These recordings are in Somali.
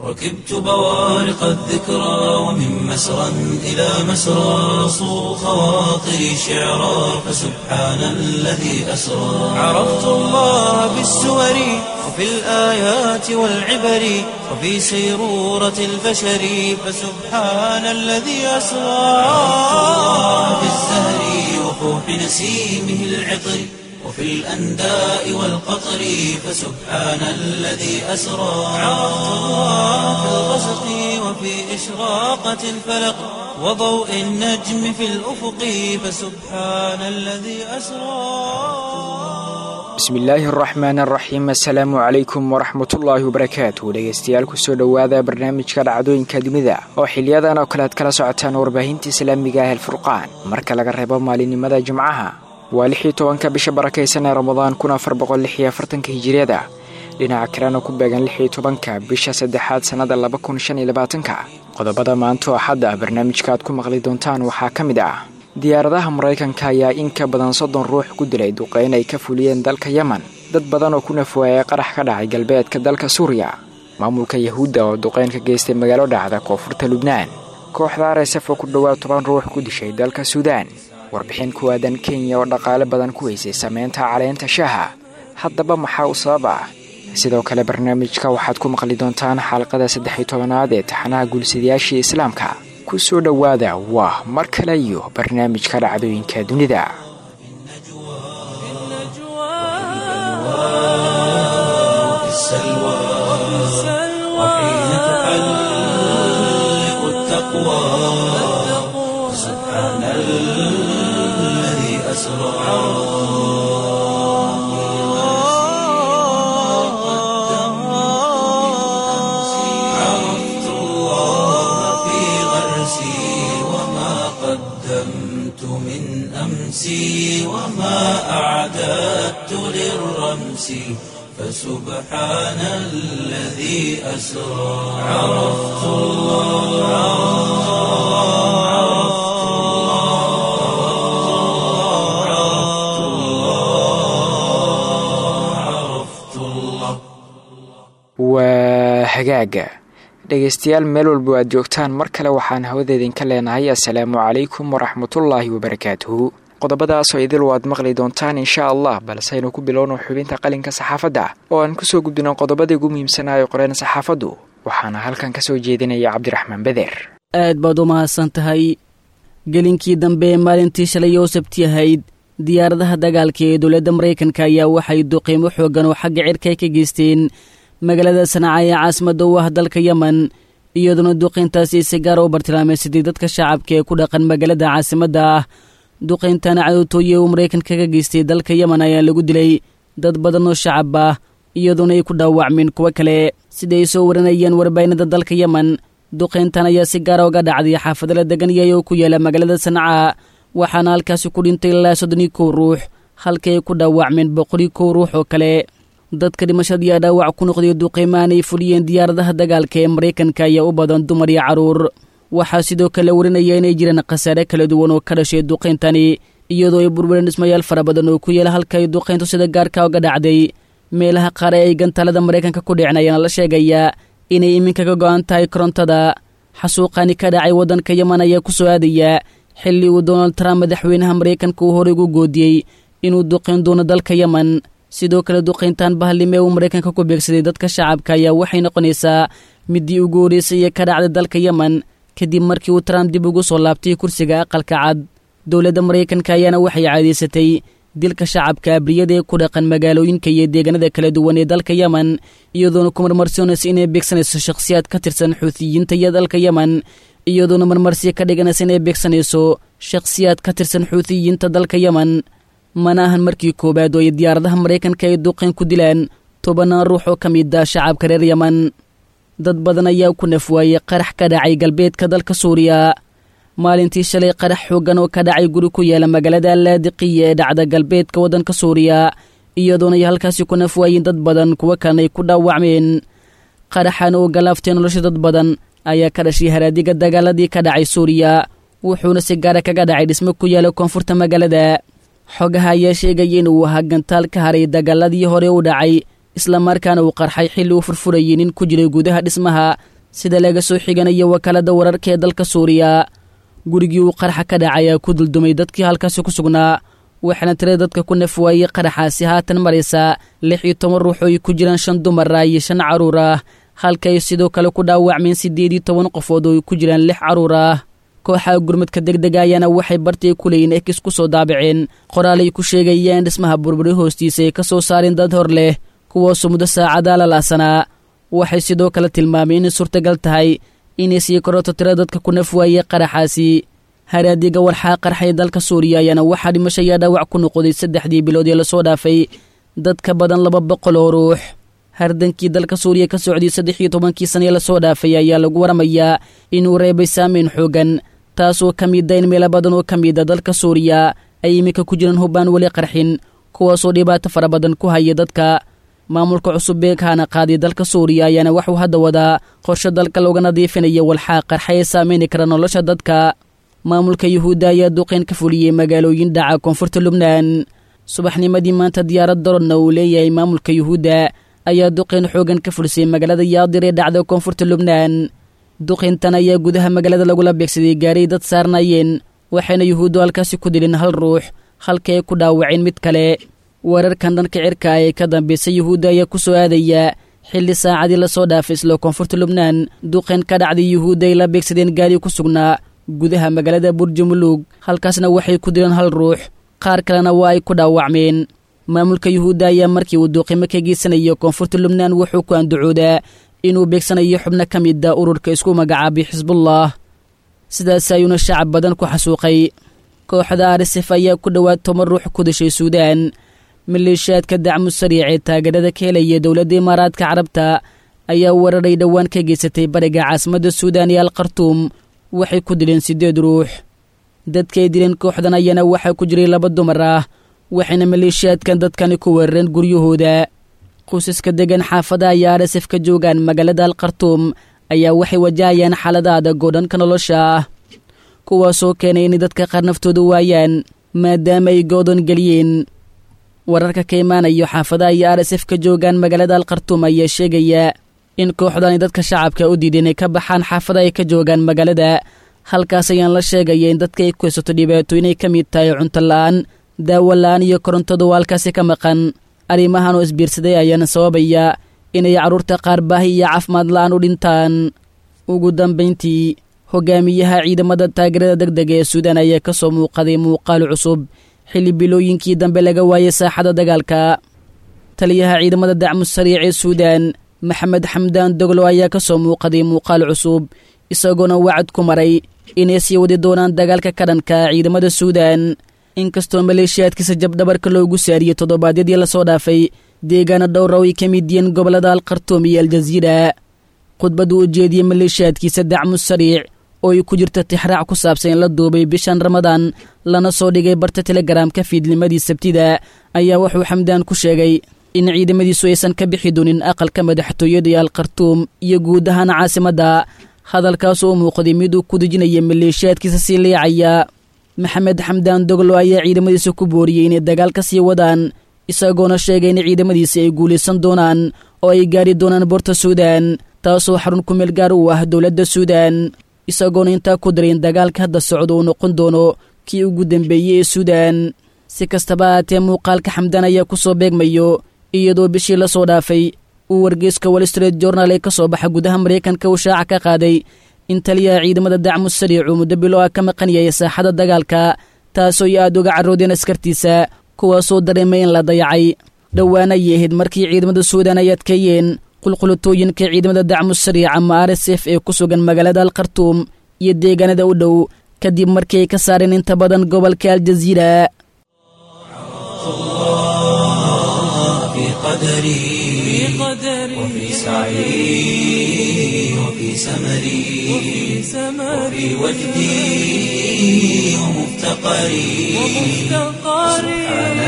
ركبت بوارق الذكرى ومن مسرى إلى مسرى صو خواطري شعرا فسبحان الذي أسرى عرفت الله بالسور وفي الآيات والعبر وفي سيرورة البشر فسبحان الذي أسرى عرفت الله بالزهر وفوح نسيمه العطر وفي الأنداء والقطر فسبحان الذي أسرى عرفت الله في الغسق وفي إشراقة الفلق وضوء النجم في الأفق فسبحان الذي أسرى bismillaahi araxmaan araxiim assalaamu calaykum waraxmatullaahi wabarakaatu dhegeystayaal kusoo dhowaada barnaamijka dhacdooyinka dunida oo xiliyadan oo kale aad kala socotaan warbaahinta islaamiga ah alfurqaan marka laga reebo maalinimada jimcaha waa lix iyo tobanka bisha barakaysan ee ramadaan kun afar boqol lix iyo afartanka hijiriyada dhinaca kalena ku beegan lix iyo tobanka bisha saddexaad sannada laba kun shan iyo labaatanka qodobada maanta oo xadda barnaamijka aad ku maqli doontaan waxaa ka mid ah diyaaradaha maraykanka ayaa in ka badan soddon ruux ku dilay duqeyn ay ka fuliyeen dalka yemen dad badan oo ku nafwaayay qarax ka dhacay galbeedka dalka suuriya maamulka yahuudda oo duqeyn ka geystay magaalo dhacda koonfurta lubnaan kooxda arsf oo ku dhowaad toban ruux ku dishay dalka suudaan warbixin ku aadan kenya oo dhaqaale badan ku haysay sameynta caleenta shaaha haddaba maxaa u sabab ah sidoo kale barnaamijka waxaad ku maqli doontaan xalqada saddex iyo tobanaad ee taxanaha guulsidayaashii islaamka ku soo dhowaada waa mar kale iyo barnaamijka dhacdooyinka dunida في السلوى وحين تحلق التقوى سبحان الذي أسرى عرفت الله في غرسي وما قدمت من أمسي وما أعددت للرمس فسبحان الذي أسرى عرفت الله عرفت الله عرفت الله عرفت الله waa hagaaga dhegaystayaal meel walba aad joogtaan mar kale waxaan hawada idinka leenahay assalaamu calaykum waraxmatullaahi wabarakaatuhu qodobadaasoo idil waad maqli doontaan insha allah balseynu ku bilowno xubinta qalinka saxaafadda oo aan kusoo gudbino qodobadii ugu muhiimsanaayo qoreen saxaafaddu waxaana halkan ka soo jeedinaya cabdiraxmaan beder aad baad u mahadsan tahay gelinkii dambe ee maalintii shalay oo sabti ahayd diyaaradaha dagaalka ee dowladda maraykanka ayaa waxay duqiimo xooggan oo xagga cirka ka geysteen magaalada sanaaca ee caasimadda u ah dalka yemen iyadoona duqayntaasi si gaara u bartilmaameysaday dadka shacabka ee ku dhaqan magaalada caasimadda ah duqayntan cadowtooye uu maraykanka ka geystay dalka yemen ayaa lagu dilay dad badan oo shacab ah iyadoona ay ku dhaawacmeen kuwo kale siday soo waranayeen warbaahinada dalka yemen duqayntan ayaa si gaara uga dhacday xaafado la degan yahay oo ku yaala magaalada sanaaca waxaana halkaasi ku dhintay ilaa soddoniyo kow ruux halkii ay ku dhaawacmeen boqoliyo kow ruux oo kale dadka dhimashadiiya dhaawac ku noqday duqeymaan ay fuliyeen diyaaradaha dagaalka ee maraykanka ayaa u badan dumar iyo carruur waxaa sidoo kale warinaya inay jiraan khasaare kala duwan oo ka dhashay duqayntani iyadoo ay burbureen dhismayaal fara badan oo ku yaela halka ay duqayntu sida gaarka uga dhacday meelaha qaar ee ay gantaalada maraykanka ku dhicin ayaana la sheegayaa inay iminka ka go'an tahay korontada xasuuqani ka dhacay waddanka yemen ayaa ku soo aadaya xilli uu donald trump madaxweynaha maraykanka uu horey ugu goodiyey inuu duqayn doono dalka yemen sidoo kale duqayntan bahalnimo ee uu maraykanka ku beegsaday dadka shacabka ayaa waxay noqonaysaa midii ugu horreysay ee ka dhacday dalka yemen kadib markii uu trump dib ugu soo laabtay kursiga aqalka cad dowladda maraykanka ayaana waxay caadaysatay dilka shacabka abriyada ee ku dhaqan magaalooyinka iyo deegaanada kala duwan ee dalka yemen iyadoona ku marmarsoonaysa inay beegsanayso shakhsiyaad ka tirsan xuutiyiinta iyo dalka yemen iyadoona marmarsiya ka dhiganaysa inay beegsanayso shakhsiyaad ka tirsan xuutiyiinta dalka yemen mana ahan markii koowaad oo ay diyaaradaha maraykanka ay duqayn ku dilaan tobanaan ruux oo ka mid ah shacabka reer yemen dad badan ayaa ku nafwaayey qarax ka dhacay galbeedka dalka suuriya maalintii shalay qarax xooggan oo ka dhacay guri ku yaala magaalada laadiqiya ee dhacda galbeedka waddanka suuriya iyadoona ay halkaasi ku nafwaayeen dad badan kuwo kalena ay ku dhaawacmeen qaraxan oo galaaftay nolosha dad badan ayaa ka dhashay haraadiga dagaaladii ka dhacay suuriya wuxuuna si gaara kaga dhacay dhismo ku yaala koonfurta magaalada xogaha ayaa sheegaya inuu ahaa gantaal ka haray dagaaladii hore u dhacay islamarkaana uu qarxay xilli uu furfurayay nin ku jiray gudaha dhismaha sida laga soo xiganayo wakaaladda wararka ee dalka suuriya gurigii uu qaraxa ka dhacay ayaa ku duldumay dadkii halkaasi ku sugnaa waxaana tirada dadka ku naf waayey qaraxaasi haatan maraysa lix iyo toban ruux oo ay ku jiraan shan dumar ah iyo shan carruur ah halka ay sidoo kale ku dhaawacmeen siddeed iyo toban qofood oo ay ku jiraan lix carruur ah kooxaha gurmadka degdega ayaana waxay bartii ku leeyiin ekis ku soo daabaceen qoraal ay ku sheegayeen dhismaha burburi hoostiisa ay ka soo saareen dad hor leh kuwaasoo muddo saacadaa la laasanaa waxay sidoo kale tilmaameen inay suurtagal tahay inay sii koroto tira dadka ku naf waayey qaraxaasi haraadiga walxaa qarxay dalka suuriya ayaana waxaa dhimasho ayaa dhaawac ku noqday saddexdii bilood ee lasoo dhaafay dad ka badan laba boqol oo ruux hardankii dalka suuriya ka socday saddex iyo tobankii sanee lasoo dhaafay ayaa lagu waramayaa inuu reebay saameyn xoogan taasoo ka mida in meelo badan oo ka mida dalka suuriya ay iminka ku jiraan hubbaan weli qarxin kuwaasoo dhibaato fara badan ku haya dadka maamulka cusub ee kaana qaaday dalka suuriya ayaana waxuu hadda wadaa qorshe dalka looga nadiifinaya walxaa qarxa ee saameyni kara nolosha dadka maamulka yuhuudda ayaa duqeyn ka fuliyey magaalooyin dhaca koonfurta lubnaan subaxnimadii maanta diyaarad darodna uu leeyahay maamulka yuhuudda ayaa duqeyn xoogan ka fulisay magaalada yaadir ee dhacda koonfurta lubnaan duqeyntan ayaa gudaha magaalada lagula beegsaday gaaray dad saarnaayeen waxayna yuhuuddu halkaasi ku dileen hal ruux halka ay ku dhaawaceen mid kale weerarkan dhanka cirka ee ka dambaysa yuhuudda ayaa ku soo aadaya xilli saacadii lasoo dhaafay isla koonfurta lubnaan duqeyn ka dhacday yuhuudda ay la beegsadeen gaari ku sugnaa gudaha magaalada burjumuluug halkaasna waxay ku dileen hal ruux qaar kalena waa ay ku dhaawacmeen maamulka yuhuudda ayaa markii uu duuqimo ka geysanayo koonfurta lubnaan wuxuu ku andacoodaa inuu beegsanayo xubno ka mida ururka isku magacaabay xisbullah sidaas ayuuna shacab badan ku xasuuqay kooxda arisef ayaa ku dhowaad toban ruux ku dashay suudaan maleeshiyaadka dacmu sariic ee taageerada ka helaya dowladda imaaraadka carabta ayaa wararay dhowaan ka geysatay bariga caasimadda suudaan iyo alkhartuum waxay ku dileen siddeed ruux dadkay dileen kooxdan ayaana waxaa ku jiray laba dumar ah waxayna maleeshiyaadkan dadkani ku weerareen guryahooda qoysaska degan xaafadaha iyo arsef ka joogaan magaalada alkhartuum ayaa waxay wajahayaan xaalada adag oo dhanka nolosha ah kuwaasoo keenay inay dadka qaar naftooda waayaan maadaama ay goodon geliyeen wararka ka imaanayo xaafadaha iyo arsef ka joogaan magaalada alkhartuum ayaa sheegaya in kooxdani dadka shacabka u diiday inay ka baxaan xaafada ay ka joogaan magaalada halkaas ayaan la sheegaya in dadka ay ku haysato dhibaato inay ka mid tahay cunto la-aan daawo la-aan iyo korontadu halkaasi ka maqan arrimahan oo isbiirsaday ayaana sababaya inay carruurta qaar baahi iyo caafimaad la-aan u dhintaan ugu dambayntii hogaamiyaha ciidamada taageerada deg dega ee suudaan ayaa ka soo muuqaday muuqaal cusub xilli bilooyinkii dambe laga waayay saaxada dagaalka taliyaha ciidamada dacmu sariic ee suudaan maxamed xamdaan doglo ayaa ka soo muuqaday muuqaal cusub isagoona wacad ku maray inay sii wadi doonaan dagaalka ka dhanka ciidamada suudaan inkastoo maleeshiyaadkiisa jabdhabarka loogu saariyey toddobaadyadii lasoo dhaafay deegaana dhowra ay ka mid yihiin gobollada alkhartuum iyo aljaziira khudbaddu u jeediyey maleeshiyaadkiisa dacmu sariic oo ay ku jirta tixraac ku saabsan in la duubay bishan ramadaan lana soo dhigay barta telegaraamka fiidnimadii sabtida ayaa wuxuu xamdaan ku sheegay in ciidamadiisu aysan ka bixi doonin aqalka madaxtooyada iyo alkhartuum iyo guud ahaan caasimadda hadalkaasoo u muuqday mid uu ku dejinaya maleeshiyaadkiisa sii liicaya maxamed xamdaan doglo ayaa ciidamadiisa ku booriyey inay dagaal ka sii wadaan isagoona sheegay in ciidamadiisi ay guulaysan doonaan oo ay gaari doonaan boorta suudaan taasoo xarun ku meel gaar u ah dowladda suudaan isagoona intaa ku daray in dagaalka hadda socdo uu noqon doono kii ugu dambeeyey ee suudaan si kastaba ahaatee muuqaalka xamdaan ayaa ku soo beegmayo iyadoo bishii la soo dhaafay uu wargeyska wall street journal ee ka soo baxa gudaha maraykanka uu shaaca ka qaaday in taliyaha ciidamada dacmu sariic uu muddo bilo ah ka maqan yahay saaxada dagaalka taasoo ay aad uga carroodeen askartiisa kuwaasoo dareemay in la dayacay dhowaana ayay ahayd markii ciidamada suudaan ay adkeeyeen qulqulutooyinka ciidamada dacmu sariic ama r s f ee ku sugan magaalada alkhartuum iyo deegaanada u dhow kadib markii ay ka saareen inta badan gobolka aljaziira قدري وفي سعي وفي سمري وفي وجدي ومفتقري سبحان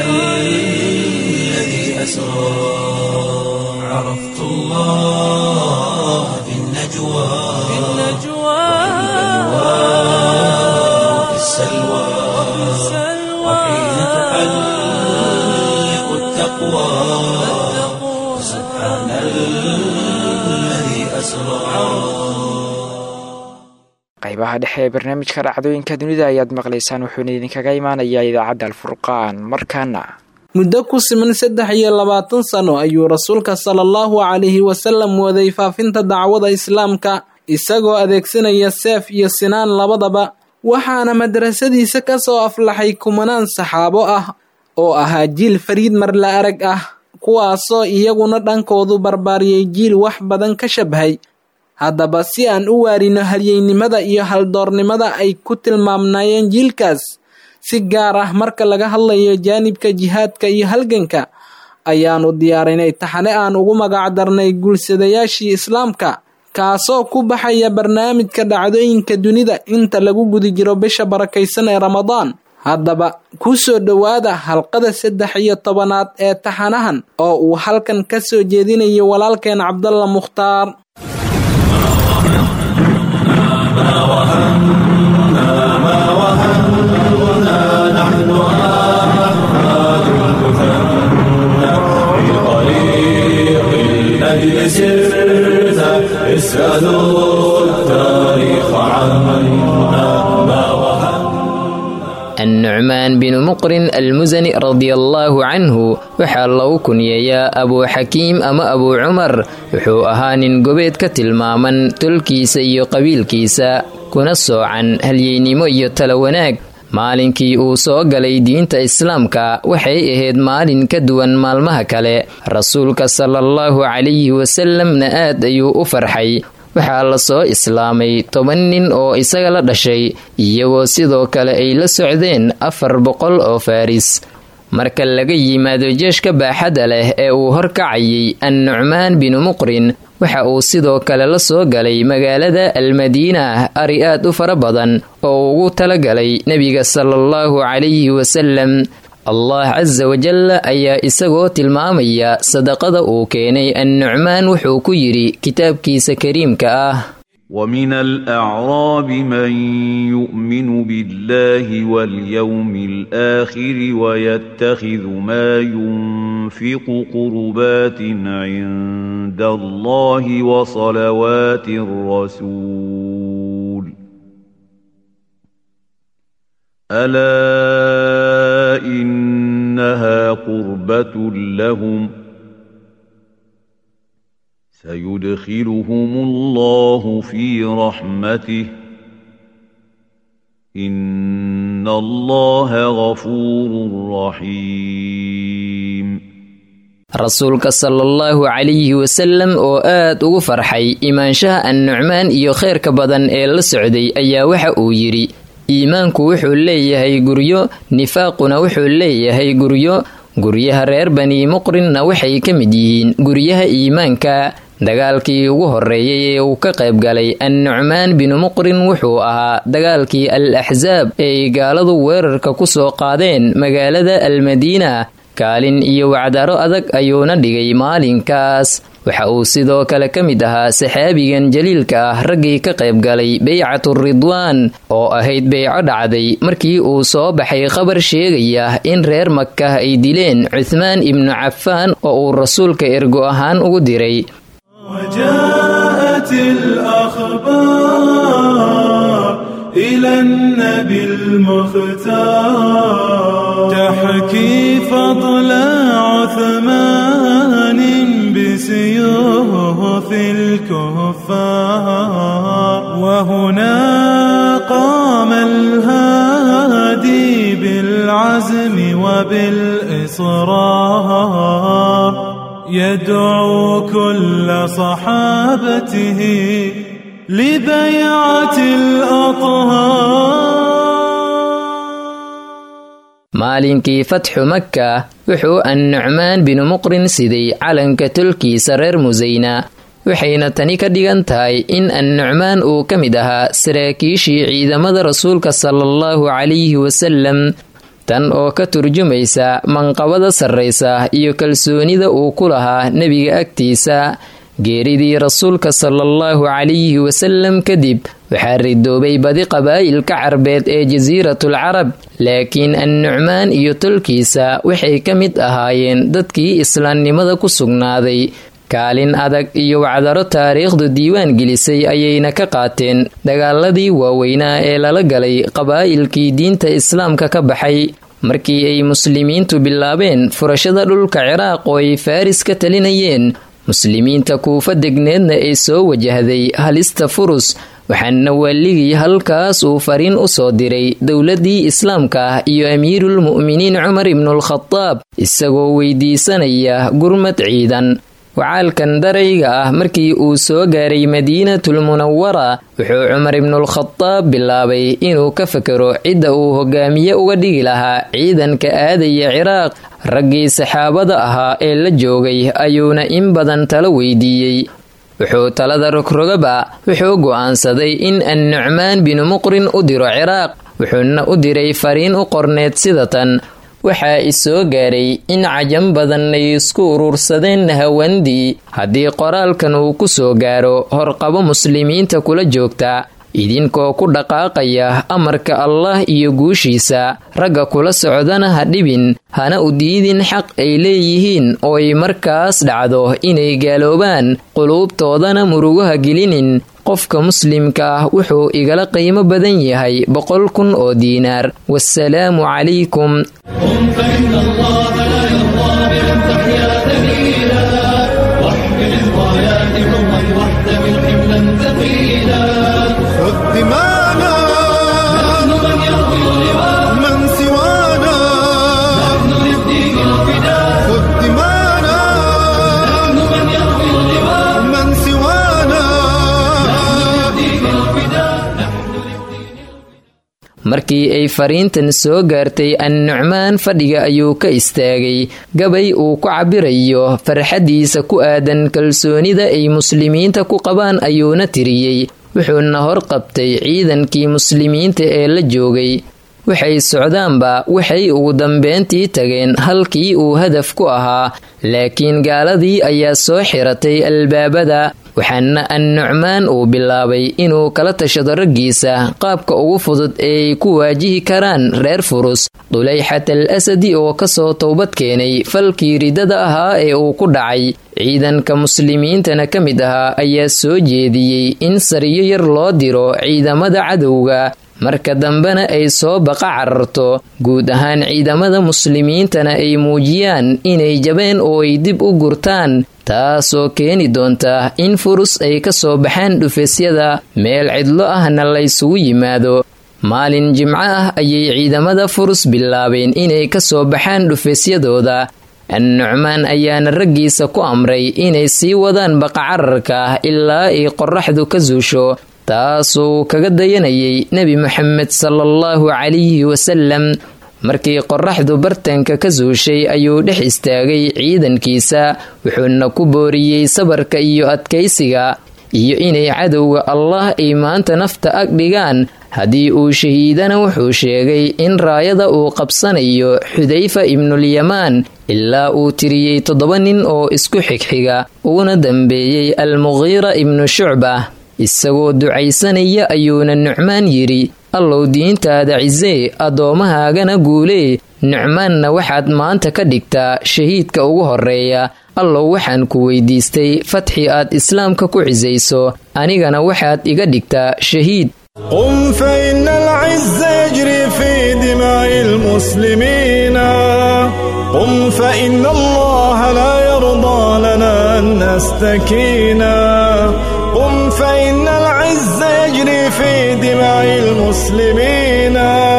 الذي أسرى عرفت الله في النجوى وفي السلوى وحين تحلق التقوى سبحان الذي أسرى qaybaha dhexe ee barnaamijka dhacdooyinka dunida ayaad maqlaysaan wuxuuna idinkaga imaanayaa idaacadda alfurqaan markaana muddo ku siman saddex iyo labaatan sano ayuu rasuulka sala allahu calayhi wasalam waday faafinta dacwada islaamka isagoo adeegsanaya seef iyo sinaan labadaba waxaana madrasadiisa ka soo aflaxay kumanaan saxaabo ah oo ahaa jiil fariid marla arag ah kuwaasoo iyaguna dhankoodu barbaariyey jiil wax badan ka shabhay haddaba si aan u waarino halyeynimada iyo haldoornimada ay ku tilmaamnaayeen jiilkaas si gaar ah marka laga hadlayo jaanibka jihaadka iyo halganka ayaanu diyaarinay taxane aan ugu magacdarnay guursadayaashii islaamka kaasoo ku baxaya barnaamijka dhacdooyinka dunida inta lagu guda jiro bisha barakaysan ee ramadaan haddaba ku soo dhowaada halqada saddex iyo tobanaad ee taxanahan oo uu halkan ka soo jeedinayo walaalkeen cabdalla mukhtaar annucmaan binu muqrin almusani radiallaahu canhu waxaa lagu kunyeeyaa abuu xakiim ama abuu cumar wuxuu ahaa nin gobeed ka tilmaaman tolkiisa iyo qabiilkiisa kuna soocan halyeynimo iyo tala wanaag maalinkii uu soo galay diinta islaamka waxay ahayd maalin ka duwan maalmaha kale rasuulka sala allahu calayhi wasalamna aad ayuu u farxay waxaa la soo islaamay toban nin oo isaga la dhashay iyagoo sidoo kale ay la socdeen afar boqol oo faris marka laga yimaado jeeshka baaxadda leh ee uu horkacayay annucmaan binu muqrin waxa uu sidoo kale la soo galay magaalada almadiina ari aad u fara badan oo ugu talagalay nebiga salaallahu calayhi wasalam allah casa wajalla ayaa isagoo tilmaamaya sadaqada uu keenay annucmaan wuxuu ku yidhi kitaabkiisa kariimka ah ومن الأعراب من يؤمن بالله واليوم الآخر ويتخذ ما ينفق قربات عند الله وصلوات الرسول ألا إنها قربة لهم سيدخلهم الله في رحمته إن الله غفور رحيم rasuulka sala allahu calayhi wasalam oo aad ugu farxay imaanshaha annucmaan iyo khayrka badan ee la socday ayaa waxa uu yidhi iimaanku wuxuu leeyahay guryo nifaaquna wuxuu leeyahay guryo guryaha reer bani muqrinna waxay ka mid yihiin guryaha iimaanka dagaalkii ugu horeeyay ee uu ka qayb galay annucmaan binu muqrin wuxuu ahaa dagaalkii al axsaab ee ay gaaladu weerarka ku soo qaadeen magaalada almadiina kaalin iyo wacdaro adag ayuuna dhigay maalinkaas waxa uu sidoo kale ka mid ahaa saxaabigan jaliilka ah raggii ka qayb galay beycatu ridwaan oo ahayd beyco dhacday markii uu soo baxay khabar sheegaya in reer makah ay dileen cuthmaan ibnu cafaan oo uu rasuulka ergo ahaan ugu diray وجاءت الأخبار إلى النبي المختار تحكي فضل عثمان بسيوف الكفار وهنا قام الهادي بالعزم وبالإصرار يدعو كل صحابته لبيعة الأطهار maalinkii fatxu makka wuxuu annucmaan binu muqrin siday calanka tolkiisa reer musayna waxayna tani ka dhigan tahay in annucmaan uu ka mid ahaa saraakiishii ciidamada rasuulka sala allahu calayhi wasalam tan oo ka turjumaysa manqabada sarraysa iyo kalsoonida uu ku lahaa nebiga agtiisa geeridii rasuulka sala allahu calayhi wasalam kadib waxaa ridoobay badi qabaa'ilka carbeed ee jasiiratul carab laakiin annucmaan iyo tolkiisa waxay ka mid ahaayeen dadkii islaamnimada ku sugnaaday kaalin adag iyo wacdaro taariikhdu diiwaan gelisay ayayna ka qaateen dagaaladii waaweynaa ee lala galay qabaa'ilkii diinta islaamka ka baxay markii ay muslimiintu bilaabeen furashada dhulka ciraaq oo ay faris ka talinayeen muslimiinta kuufa degneedna ay soo wajahday halista furus waxaana waaligii halkaas uu fariin u soo diray dowladii islaamka ah iyo amiirulmu'miniin cumar ibnualkhadaab isagoo weydiisanaya gurmad ciidan wacaalkan darayga ah markii uu soo gaaray madiinatul munawara wuxuu cumar ibnualkhadaab bilaabay inuu ka fakero cidda uu hogaamiye uga dhigi lahaa ciidanka aadaya ciraaq raggii saxaabada ahaa ee la joogay ayuuna in badan talo weydiiyey wuxuu talada rogrogaba wuxuu go'aansaday in annucmaan binu muqrin u diro ciraaq wuxuuna u diray fariin u qorneed sida tan waxaa isoo gaaray in cajam badan ay isku urursadeen hawandii haddii qoraalkan uu ku soo gaaro horqabo muslimiinta kula joogta idinkoo ku dhaqaaqaya amarka allah iyo guushiisa ragga kula socdana ha dhibin hana u diidin xaq ay leeyihiin oo ay markaas dhacdo inay gaaloobaan quluubtoodana murugaha gelinin qofka muslimka ah wuxuu igala qiimo badan yahay boqol kun oo diinaar wasalaamu calaykum markii ay fariintan soo gaartay annucmaan fadhiga ayuu ka istaagay gabay uu ku cabirayo farxaddiisa ku aadan kalsoonida ay muslimiinta ku qabaan ayuuna tiriyey wuxuuna horqabtay ciidankii muslimiinta ee la joogay waxay socdaanba waxay ugu dambeyntii tageen halkii uu hadaf ku ahaa laakiin gaaladii ayaa soo xiratay albaabada waxaana annucmaan uu bilaabay inuu kala tashado raggiisa qaabka ugu fudud ee ay ku waajihi karaan reer furus dulayxat al asadi oo kasoo towbad keenay falkii ridada ahaa ee uu ku dhacay ciidanka muslimiintana ka mid ahaa ayaa soo jeediyey in sariyo yar loo diro ciidamada cadowga marka dambena ay soo baqa cararto guud ahaan ciidamada muslimiintana ay muujiyaan inay jabeen oo ay dib u gurtaan taasoo keeni doonta in furus ay ka soo baxaan dhufesyada meel cidlo ahna laysugu yimaado maalin jimco ah ayay ciidamada furus bilaabeen inay ka soo baxaan dhufesyadooda annucmaan ayaana raggiisa ku amray inay sii wadaan baqacararka ilaa ay qoraxdu ka suusho taasuu kaga dayanayay nebi moxamed salaallahu calayhi wasalam markii qoraxdu bartanka ka suushay ayuu dhex istaagay ciidankiisa wuxuuna ku booriyey sabarka iyo adkaysiga iyo inay cadowga allah ay maanta nafta ag dhigaan haddii uu shahiidana wuxuu sheegay in raayada uu qabsanayo xudayfa ibnulyamaan ilaa uu tiriyey toddoba nin oo isku xigxiga uuna dambeeyey almuqiira ibnu shucba isagoo ducaysanaya ayuuna nucmaan yidhi allow diintaada cisee addoomahaagana guulee nucmaanna waxaad maanta ka dhigtaa shahiidka ugu horreeya allow waxaan ku weydiistay fatxi aad islaamka ku cisayso anigana waxaad iga dhigtaa shahiid قم فإن العز يجري في دماء المسلمين قم فإن الله لا يرضى لنا أن نستكينا قم فإن العز يجري في دماء المسلمين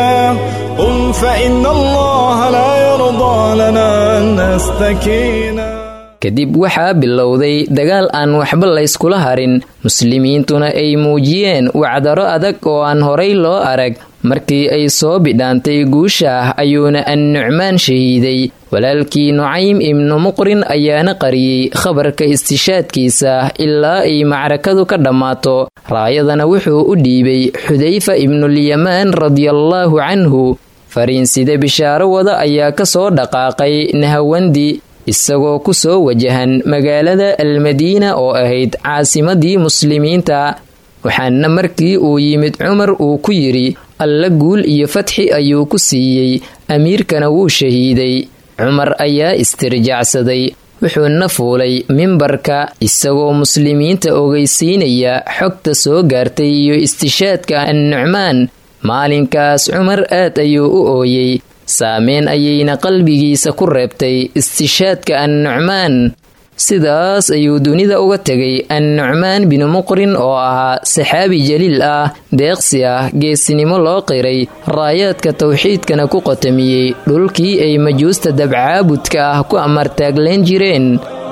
قم فإن الله لا يرضى لنا أن نستكينا kadib waxaa bilowday dagaal aan waxba layskula harin muslimiintuna ay muujiyeen wacdaro adag oo aan horay loo arag markii ay soo bidhaantay guusha ah ayuuna annucmaan shahiiday walaalkii nucaym ibnu muqrin ayaana qariyey khabarka istishaadkiisa ilaa ay macrakadu ka dhammaato raayadana wuxuu u dhiibay xudayfa ibnulyamaan radiallaahu canhu fariinside bishaaro wada ayaa ka soo dhaqaaqay nahawandi isagoo ku soo wajahan magaalada almadiina oo ahayd caasimadii muslimiinta waxaana markii uu yimid cumar uu ku yidhi alla guul iyo fatxi ayuu ku siiyey amiirkana wuu shahiiday cumar ayaa istirjaacsaday wuxuuna fuulay mimbarka isagoo muslimiinta ogeysiinaya xogta soo gaartay iyo istishaadka annucmaan maalinkaas cumar aad ayuu u ooyey saameyn ayayna qalbigiisa ku reebtay istishaadka annucmaan sidaas ayuu dunida uga tegay annucmaan binu muqrin oo ahaa saxaabi jaliil ah deeqsi ah geesinimo loo qiray raayaadka tawxiidkana ku qotamiyey dhulkii ay majuusta dabcaabudka ah ku amartaagleen jireen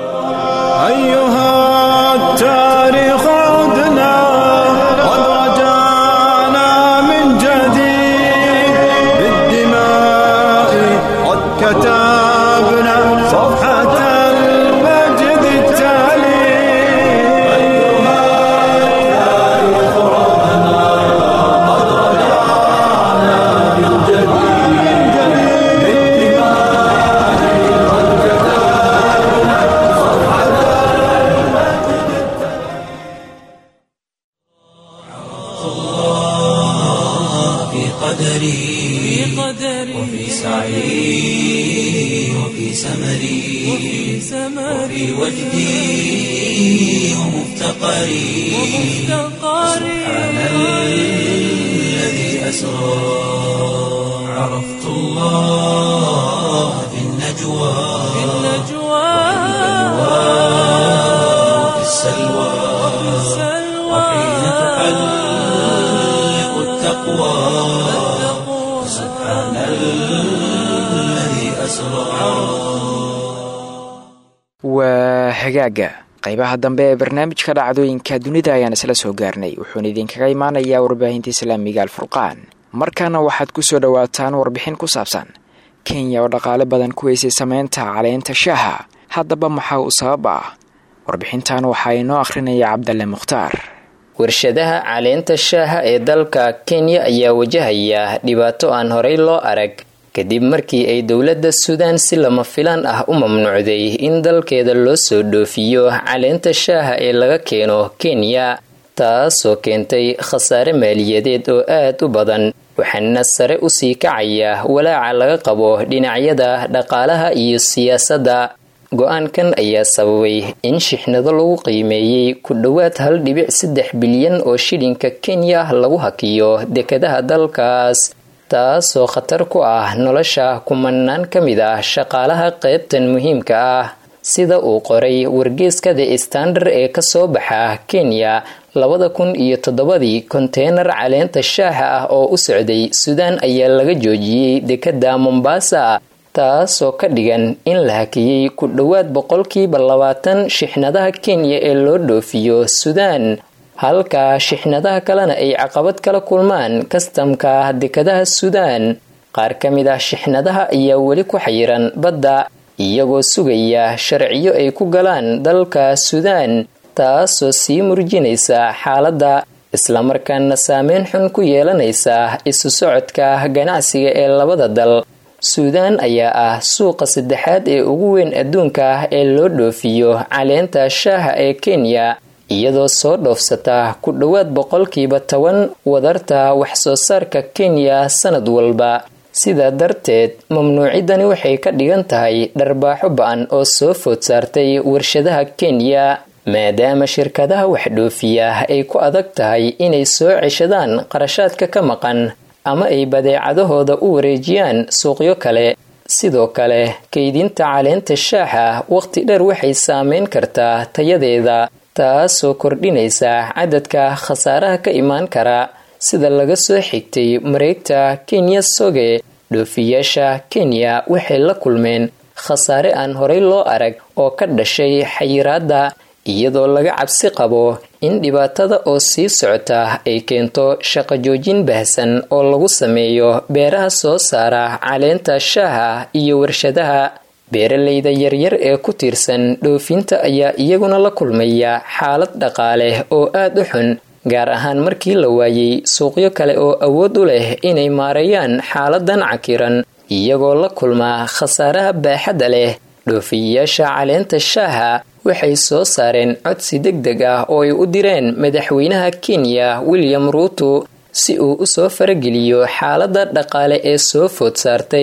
waa hagaaga qaybaha dambe ee barnaamijka dhacdooyinka dunida ayaan isla soo gaarnay wuxuuna idinkaga imaanayaa warbaahinta islaamiga alfurqaan markaana waxaad ku soo dhowaataan warbixin ku saabsan kenya oo dhaqaale badan ku weysay sameynta caleynta shaaha haddaba maxaa uu sabab ah warbixintan waxaa inoo akhrinaya cabdalle mukhtaar warshadaha caleenta shaaha ee dalka kenya ayaa wajahaya dhibaato aan horey loo arag kadib markii ay dowladda suudaan si lama filaan ah u mamnuucday in dalkeeda loo soo dhoofiyo caleenta shaaha ee laga keeno kenya taasoo keentay khasaare maaliyadeed oo aad u badan waxaana sare usii kacaya walaaca laga qabo dhinacyada dhaqaalaha iyo siyaasadda go-aankan ayaa sababay in shixnado lagu qiimeeyey ku dhowaad hal dhibic saddex bilyan oo shilinka kenya lagu hakiyo dekadaha dalkaas taasoo khatar ku ah nolosha kumanaan ka mid ah shaqaalaha qaybtan muhiimka ah sida uu qoray wargeeska the standard ee kasoo baxa kenya labada kun iyo toddobadii konteynar caleenta shaaha ah oo u socday suudaan ayaa laga joojiyey dekada mombasa taasoo ka dhigan in la hakiyey ku dhowaad boqolkiiba labaatan shixnadaha kenya ee loo dhoofiyo suudaan halka shixnadaha kalena ay caqabad kala kulmaan kastamka dekadaha suudaan qaar ka mid ah shixnadaha ayaa weli ku xayiran badda iyagoo sugaya sharciyo ay ku galaan dalka suudaan taasoo sii murjinaysa xaaladda islamarkaana saameyn xun ku yeelanaysa isu socodka ganacsiga ee labada dal suudaan ayaa ah suuqa saddexaad ee ugu weyn adduunka ee loo dhoofiyo caleenta shaaha ee kenya iyadoo soo dhoofsata ku dhowaad boqolkiiba toban wadarta wax soo saarka kenya sanad walba sidaa darteed mamnuucidani waxay ka dhigan tahay dharbaaxo ba-an oo soo food saartay warshadaha kenya maadaama shirkadaha waxdhoofiya ay ku adag tahay inay soo ceshadaan qarashaadka ka maqan ama ay badeecadahooda u wareejiyaan suuqyo kale sidoo kale kaydinta caleenta shaaxa waqti dheer waxay saameyn kartaa tayadeeda taasoo kordhinaysa cadadka khasaaraha ka imaan kara sida laga soo xigtay mareegta kenya soge dhoofiyaasha kenya waxay la kulmeen khasaare aan horey loo arag oo ka dhashay xayiraadda iyadoo laga cabsi qabo in dhibaatada oo sii socota ay keento shaqo joojin baahsan oo lagu sameeyo beeraha soo saara caleenta shaaha iyo warshadaha beeralayda yaryar ee ku tiirsan dhoofinta ayaa iyaguna la kulmaya xaalad dhaqaale oo aad u xun gaar ahaan markii la waayey suuqyo kale oo awood u leh inay maareeyaan xaaladan cakiran iyagoo la kulmaa khasaaraha baaxadda leh dhoofiyayaasha caleenta shaaha waxay soo saareen codsi deg deg ah oo ay u direen madaxweynaha kenya william ruuto si uu usoo farageliyo xaaladda dhaqaale ee soo food saartay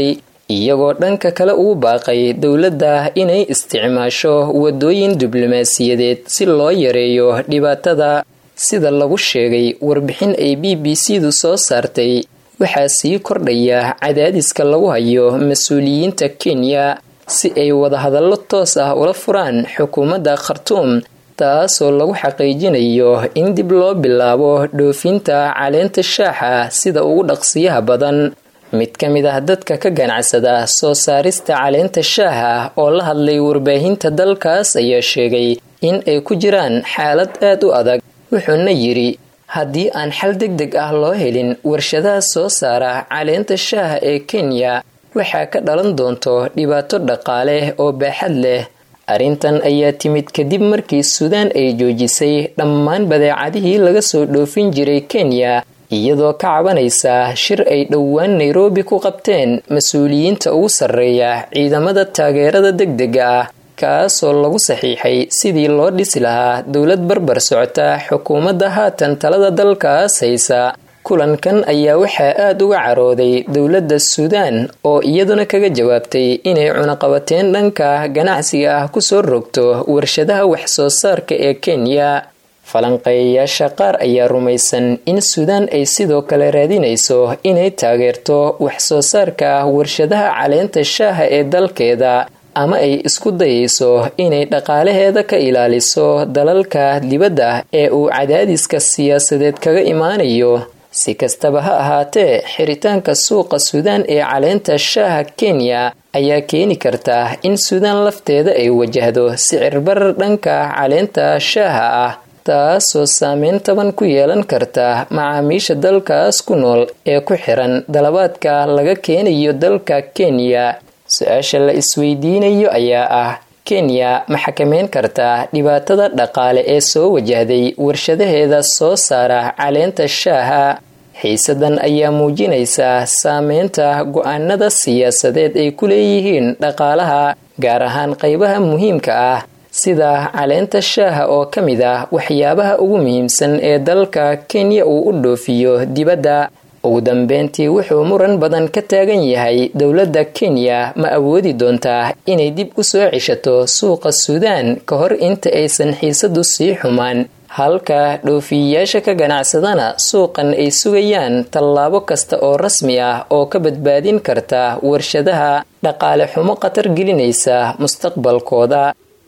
iyagoo dhanka kale ugu baaqay dowladda inay isticmaasho wadooyin diblomaasiyadeed si loo yareeyo dhibaatada sida lagu sheegay warbixin ay b b c du soo saartay waxaa sii kordhaya cadaadiska lagu hayo mas-uuliyiinta kenya si ay wadahadallo toos ah ula furaan xukuumadda khartuum taasoo lagu xaqiijinayo in dib loo bilaabo dhoofinta caleenta shaaxa sida ugu dhaqsiyaha badan mid ka mid ah dadka ka ganacsada soo saarista caleenta shaaha oo la hadlay warbaahinta dalkaas ayaa sheegay in ay ku jiraan xaalad aad u adag wuxuuna yidhi haddii aan xal deg deg ah loo helin warshadaha soo saara caleenta shaaha ee kenya waxaa ka dhalan doonto dhibaato dhaqaale oo baaxad leh arrintan ayaa timid kadib markii suudaan ay joojisay dhammaan badeecadihii laga soo dhoofin jiray kenya iyadoo ka cabanaysa shir ay dhowaan nairobi ku qabteen mas-uuliyiinta ugu sarreeya ciidamada taageerada degdega ah kaasoo lagu saxiixay sidii loo dhisi lahaa dowlad barbar socota xukuumadda haatan talada dalkaas haysa kulankan ayaa waxaa aada uga carooday dowladda suudaan oo iyaduna kaga jawaabtay inay cunaqabateen dhanka ganacsiga ah kusoo rogto warshadaha wax-soo saarka ee kenya falanqeeyayaasha qaar ayaa rumaysan in suudaan ay sidoo kale raadinayso inay taageerto wax-soo saarka warshadaha caleenta shaaha ee dalkeeda ama ay isku dayayso inay dhaqaalaheeda ka ilaaliso dalalka dibadda ee uu cadaadiska siyaasadeed kaga imaanayo si kastaba ha ahaatee xiritaanka suuqa suudaan ee caleenta shaaha kenya ayaa keeni karta in suudaan lafteeda ay wajahdo sicir barar dhanka caleenta shaaha ah taasoo saameyn taban ku yeelan karta macaamiisha dalkaas ku nool ee ku xiran dalabaadka laga keenayo dalka kenya su-aasha la isweydiinayo ayaa ah kenya ma xakameyn kartaa dhibaatada dhaqaale ee soo wajahday warshadaheeda soo saara caleenta shaaha xiisadan ayaa muujinaysa saameynta go-aanada siyaasadeed ay ku leeyihiin dhaqaalaha gaar ahaan qaybaha muhiimka ah sida caleenta shaaha oo ka mid ah waxyaabaha ugu muhiimsan ee dalka kenya uu u dhoofiyo dibadda ugu dambeyntii wuxuu muran badan ka taagan yahay dowladda kenya ma awoodi doontaa inay dib u soo cishato suuqa suudaan ka hor inta aysan xiisadu sii xumaan halka dhoofiyayaasha ka ganacsadana suuqan ay sugayaan tallaabo kasta oo rasmi ah oo ka badbaadin karta warshadaha dhaqaale xumo khatar gelinaysa mustaqbalkooda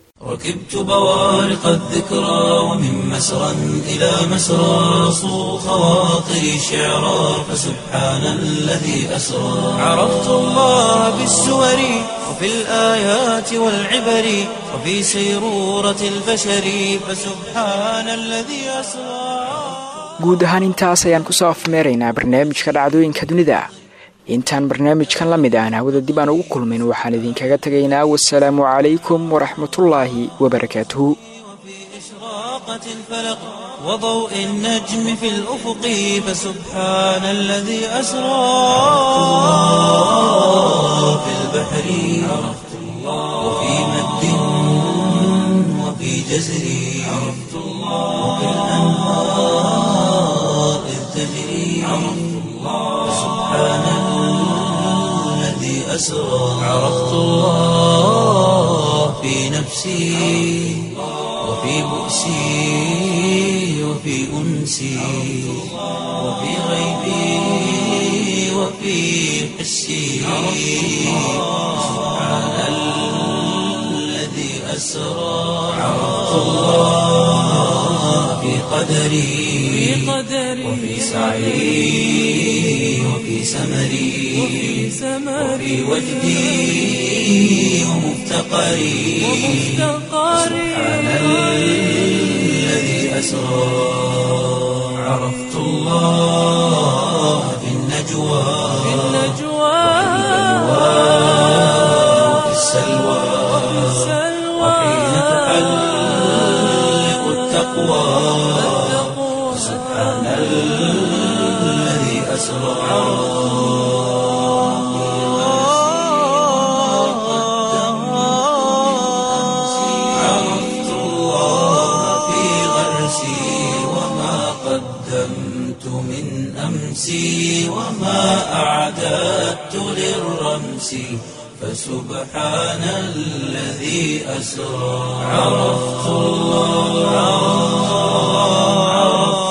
ركبت بوارق الذكرى ومن مسرى إلى مسرى صو خواطري شعرا فسبحان الذي أسرى عرفت الله بالسور وفي الآيات والعبر وفي سيرورة البشر فسبحان الذي أسرى guud ahaan intaas ayaan kusoo afmeeraynaa barnaamijka dhacdooyinka dunida intaan barnaamijkan la mid aan hawada dib aan ugu kulmin waxaan idinkaga tegaynaa wasalaamu calaykum waraxmatullaahi wabarakaatuhu وضوء النجم في الأفق فسبحان الذي أسرى في البحر عرفت الله وفي مد وفي جزر عرفت الله وفي الأنهار إذ تجري عرفت الله سبحان الذي أسرى عرفت الله في نفسي وفي بؤسي وفي أنسي وفي غيبي وفي حسي سبحان الذي أسرى عرفت الله في قدري وفي سعي وفي سمري وفي وجدي ومفتقري سبحان الذي أسرى عرفت الله في النجوى وفي السلوى وحين تحلق التقوى سبحان الذي أسرى عرفت الله في غرسي وما قدمت قدمت من أمسي وما أعددت للرمس فسبحان الذي أسرى عرفت الله عرفت